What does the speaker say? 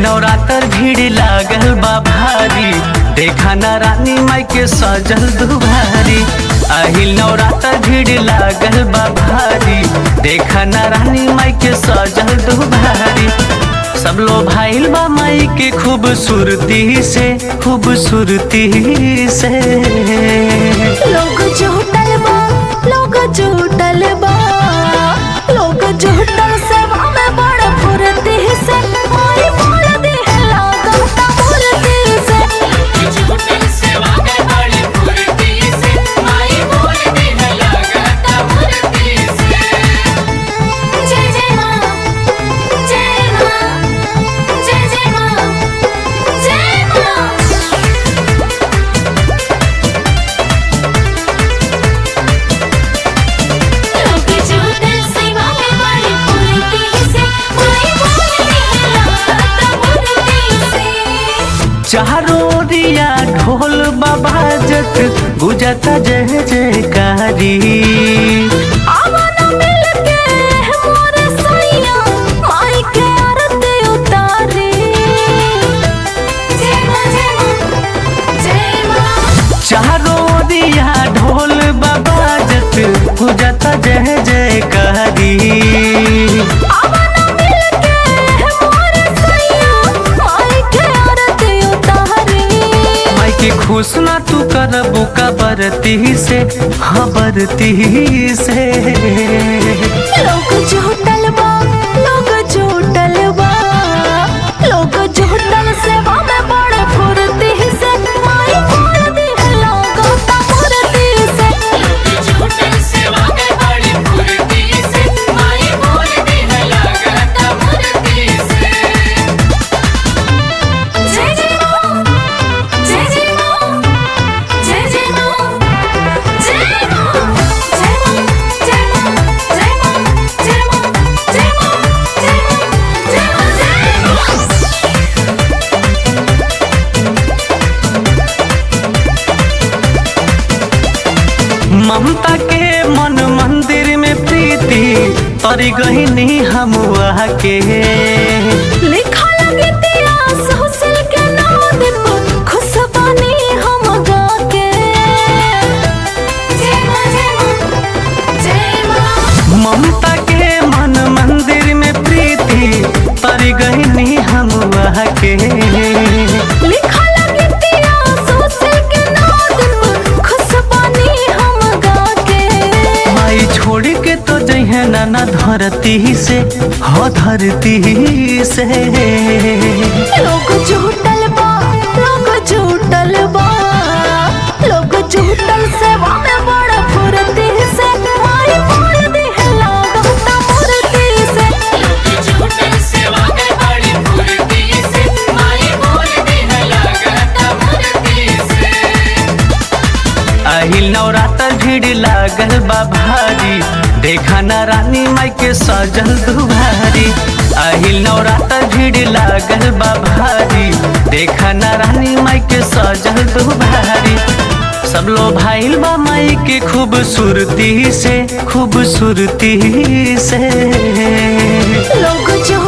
नवरात्र भीड़ लागल बा भारी देखा ना रानी माई के सजल दुभारी আহিल नवरात्र भीड़ लागल बा भारी देखा ना रानी माई के सजल दुभारी सब लो भाईल बा माई के खूबसूरती से खूबसूरती से लोग झूठल बा लोग झूठल बा लोग झूठल सेवा में बड़ फुर्ती से माई बोल दे लागता फुर्ती से जय जय मां जय मां जय जय मां जय मां लोग झूठल सेवा में बड़ फुर्ती से माई बोल दे लागता फुर्ती से चारों रिया ढोल बाबाजत गुजता जय जयकारी आवाना मिलके मोरे सैया माई के आरती उतारी जय मां जय मां जय मां चारों रिया ढोल बाबाजत गुजता जय जयकारी आवाना मिलके मोरे सैया माई के आरती उतारी माई के खुश ना तू करबू का बरती से हाँ बरती से लोग झूठल बा लोग झूठल बा लोग झूठल सेवा में बड़ फुर्ती से माई बोल दे लागता फुर्ती से जय जय मां जय जय मां जय जय मां जय मां जय मां जय मां जय मां जय मां जय मां जय मां जय मां जय मां ममता के मन मंदिर में प्रीति तरी गहिनी हम के लिखा लगे इतिहास हुसल के नाम पर खुश बनी हम गा के जय मां जय मां जय मां ममता के मन मंदिर में प्रीति तरी गहिनी हम के लिखा लगे इतिहास हुसल के नाम पर खुश बनी हम गा के माई छोड़ के तो जइहे नाना धरती से हो धरती से लोग झूठल बा लोग झूठल बा लोग झूठल सेवा में बड़ फुर्ती से माई बोल दे लागता फुर्ती से আহিल नवरात्र भीड़ लागल बा भारी देखा ना रानी माई के सजल दुभारी আহিल नवरात्र भीड़ लागल बा भारी देखा ना रानी माई के सजल दुभारी सब लो भाईल बा माई के खूबसूरती से खूबसूरती से लोग जो